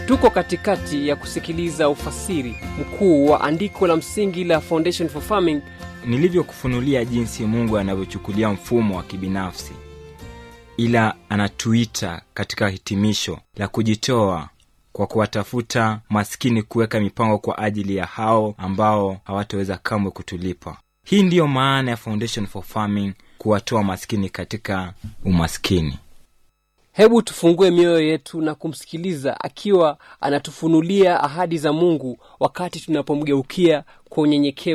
tuko katikati ya kusikiliza ufasiri mkuu wa andiko la msingi la foundation for farming nilivyokufunulia jinsi mungu anavyochukulia mfumo wa kibinafsi ila anatuita katika hitimisho la kujitoa kwa kuwatafuta maskini kuweka mipango kwa ajili ya hao ambao hawataweza kamwe kutulipa hii ndiyo maana ya foundation for farming kuwatoa maskini katika umaskini hebu tufungue mioyo yetu na kumsikiliza akiwa anatufunulia ahadi za mungu wakati tunapomgeukia kwa unyenyekevu